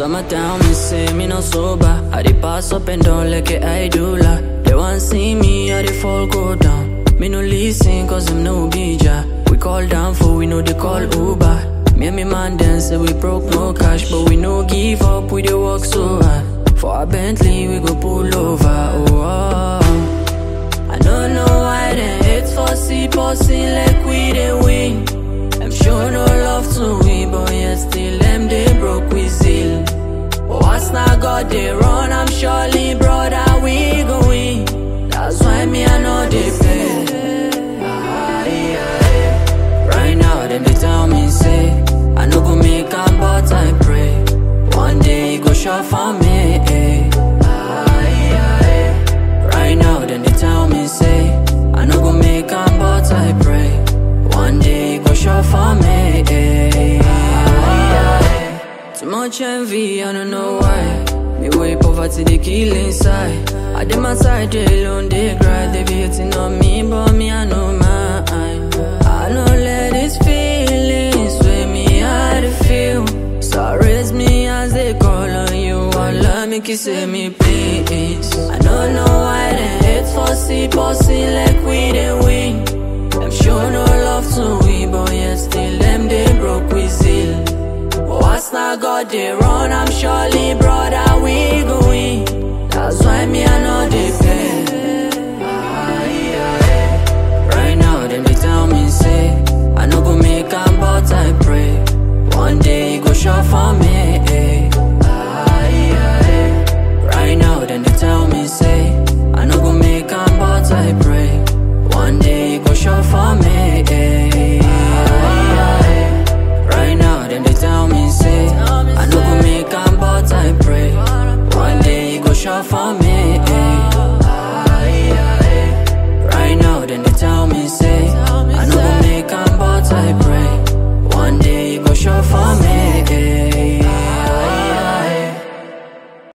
Summertime, me say me no sober. I dey pass up and down like a idula. They want see me, I dey fall go down. Me no listen cause I'm no bija. We call down for we know they call Uber. Me and me man then say we broke no cash, but we no give up, we dey work so hard. For a Bentley, we go pull over. Oh, oh. I don't know why they hate for see bossy like we they win. I'm sure no love to we, but yet still them they broke we zeal. But what's not God they run, I'm surely brother we go win. That's why me I know they play. Ah, yeah, yeah. Right now them they tell me say I no go make am, but I pray one day it go show for me. eh. Ah, yeah, yeah. Right now them they tell me say I no go make am, but I pray one day it go show for me. eh. Ah, yeah, yeah. Too much envy, I don't know why. Me way poverty, they kill inside. I did my side, they alone, they cry. They be hating on me, but me, I know mine. I know let these feelings with me, I they feel. So raise me as they call on you. Allah make you say me, please. I don't know why they hate for see, bossy like we they win. I'm sure no love to we, but yet still them they broke we zeal. But what's not God they run, I'm surely brother we go win. That's why me I know they play. Ah, yeah, yeah. Right now them they tell me say I no go make am, but I pray one day it go show for me. eh. Ah, yeah, yeah. Right now them they tell me say I no go make am, but I pray one day it go show for me. eh. Ah, yeah, yeah. Right now them they tell me say I no go make am, but I pray one day it go show for